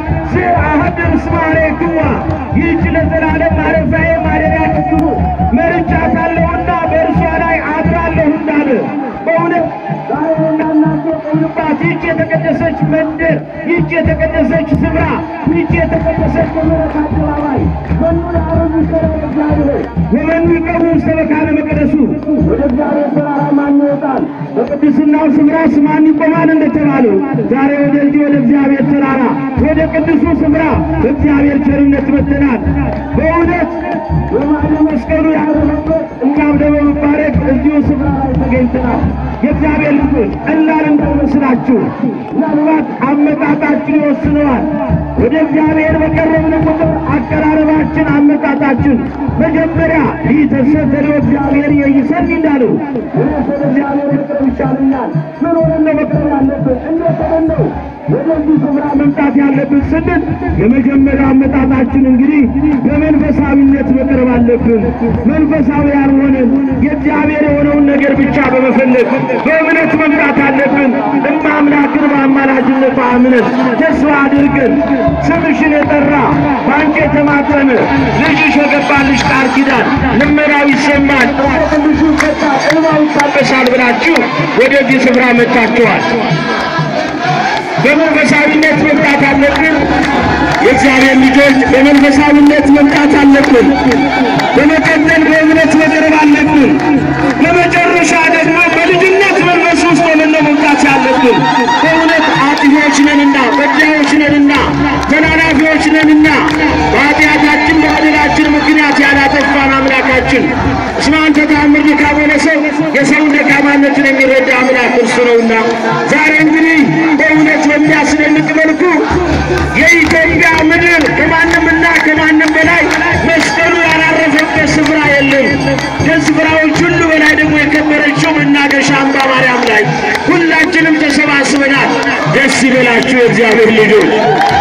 ዘአሐድር እስመ ኀሬክዋ ይህች ለዘላለም ማረፊያዬ ማደሪያ ትሁኑ መርጫታለሁና በእርሷ ላይ አድራለሁ እንዳለ በእውነት ዛሬና እናንተ ቆምንባት ይህች የተቀደሰች መንደር ይህች የተቀደሰች ስፍራ ይህች የተቀደሰች የምሕረት አደባባይ መኑ ለአረቡ ይሠራ እግዚአብሔር ወመኑ ይቀርቡ ውስተ መካነ መቅደሱ ወደ እግዚአብሔር ተራራ ማን ይወጣል? በቅድስናው ስፍራስ ማን ይቆማል እንደተባለው ዛሬ ወደዚህ ወደ እግዚአብሔር ተራራ ወደ ቅዱሱ ስፍራ በእግዚአብሔር ቸርነት መጥተናል። በእውነት በማለ መስቀሉ ያረፈበት እኛም ደግሞ መባረክ እዚሁ ስፍራ ላይ ተገኝተናል። የእግዚአብሔር ልጆች ቀላል እንዳይመስላችሁ ምናልባት አመጣጣችን ይወስነዋል። ወደ እግዚአብሔር በቀረብን ቁጥር አቀራረባችን፣ አመጣጣችን መጀመሪያ ይህ ተሰተለው እግዚአብሔር ይሰኝ እንዳለው ወደ እግዚአብሔር መቅረብ ይቻለኛል። ምን ሆነን ነው መቅረብ ያለብን? እንዴት ሆነን ነው ወደዚህ ስፍራ መምጣት ያለብን ስንል የመጀመሪያው አመጣጣችን እንግዲህ በመንፈሳዊነት መቅረብ አለብን። መንፈሳዊ ያልሆነን የእግዚአብሔር የሆነውን ነገር ብቻ በመፈለግ በእምነት መምጣት አለብን። እማ አምላክን በአማላጅነቷ አምነን ተስፋ አድርገን ስምሽን የጠራ በአንቺ የተማጠነ ልጅሽ የገባልሽ ቃል ኪዳን ልመናው ይሰማል፣ ትንሹ ቀጣ እንባው ይታበሳል ብላችሁ ወደዚህ ስፍራ መጥታችኋል። በመንፈሳዊነት መምጣት አለብን። የእግዚአብሔር ልጆች በመንፈሳዊነት መምጣት አለብን። በመቀጠል በእምነት መቅረብ አለብን። በመጨረሻ ደግሞ በልጅነት መንፈስ ውስጥ ሆነን ነው መምጣት ያለብን። በእውነት አጥፊዎች ነንና፣ በዳዮች ነንና፣ ተላላፊዎች ነንና በኃጢአታችን በበደላችን ምክንያት ያላጠፋን አምላካችን እስመ አንተ ተአምር ድካመ ለሰው የሰውን ደካማነትን የሚረዳ አምላክ እርሱ ነውና ዛሬ እንግዲህ በእውነት በሚያስደንቅ መልኩ የኢትዮጵያ ምድር ከማንምና ከማንም በላይ መስቀሉ ያላረፈበት ስፍራ የለም። ከስፍራዎች ሁሉ በላይ ደግሞ የከበረችው መናገሻ አምባ ማርያም ላይ ሁላችንም ተሰባስበናል። ደስ ይበላችሁ የእግዚአብሔር ልጆች።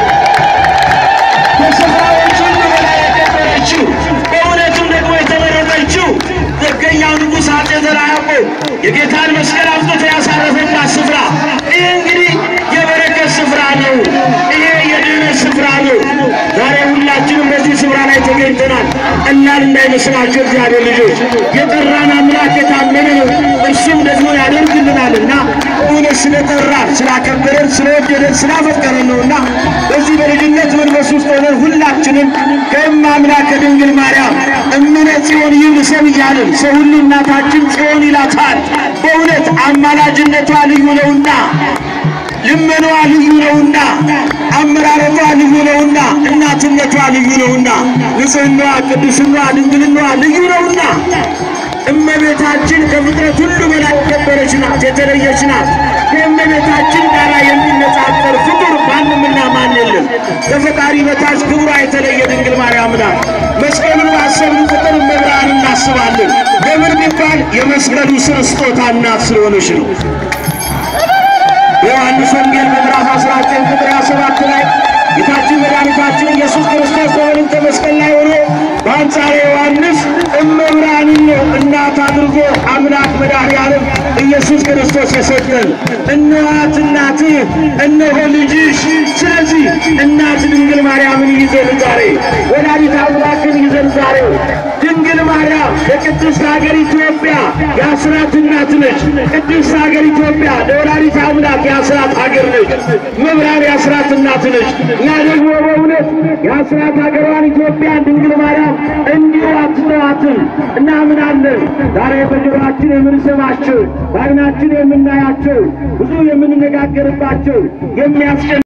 ከስፍራዎች ሁሉ በላይ የከበረችው በእውነቱም ደግሞ የተመረጠችው ደገኛው ንጉሥ አፄ ዘርዓ ያዕቆብ የጌታን መስቀል አምጥቶ ያሳረፈባት ስፍራ ይህ እንግዲህ የበረከት ስፍራ ነው። ይሄ የድህነት ስፍራ ነው። ዛሬ ሁላችንም በዚህ ስፍራ ላይ ተገኝተናል። ቀላል እንዳይመስላችሁ እግዚአብሔር ልጆች፣ የጠራን አምላክ የታመነ ነው። እርሱም ደግሞ ያደርግልናልና እውነት ስለጠራን ስላከበረን፣ ስለወደደን፣ ስላፈቀረን ነውና በዚህ በልጅነት መንፈስ ውስጥ ሆነን ሁላችንም ከእመ አምላክ ከድንግል ማርያም እምነ ጽዮን ይብል ሰብ እያልን ሰው ሁሉ እናታችን ጽዮን ይላታል። በእውነት አማላጅነቷ ልዩ ነውና ልመናዋ ልዩ ነውና አመራረቷ ልዩ ነውና እናትነቷ ልዩ ነውና ንጽሕናዋ፣ ቅድስናዋ፣ ድንግልናዋ ልዩ ነውና እመቤታችን ከፍጥረት ሁሉ በላይ የከበረች ናት፣ የተለየች ናት። ከእመቤታችን ጋር የሚነጻጸር ፍጡር ማንምና ማን የለም። ከፈጣሪ በታች ክብሯ የተለየ ድንግል ማርያም ናት። መስቀሉን ባሰብን ቁጥር እመብርሃን እናስባለን። ለምን ቢባል የመስቀሉ ስር ስጦታ እናት ስለሆነች ነው። በዮሐንስ ወንጌል በምዕራፍ 19 ቁጥር 27 ላይ ጌታችን መድኃኒታችን ኢየሱስ ክርስቶስ በወልድ መስቀል ላይ ሆኖ በአንጻረ ዮሐንስ እመብርሃንን ነው እናት አድርጎ አምላክ መድኃኒዓለም ኢየሱስ ክርስቶስ የሰጠን። እነኋት እናትህ፣ እነሆ ልጅሽ። ስለዚህ እናት ድንግል ማርያምን ይዘን ዛሬ ወላዲተ አምላክን ይዘን ዛሬ ድንግል ማርያም ለቅድስት ሀገር ኢትዮጵያ የአስራት እናት ነች። ቅድስት ሀገር ኢትዮጵያ ለወላዲተ አምላክ የአስራት ሀገር ነች። መብራን የአስራት እናት ነች። እኛ ደግሞ በእውነት የአስራት ሀገሯን ኢትዮጵያን ድንግል ማርያም እንዲሁ አትተዋትም እናምናለን። ዛሬ በጆሮአችን የምንሰማቸው በዓይናችን የምናያቸው ብዙ የምንነጋገርባቸው የሚያስጨ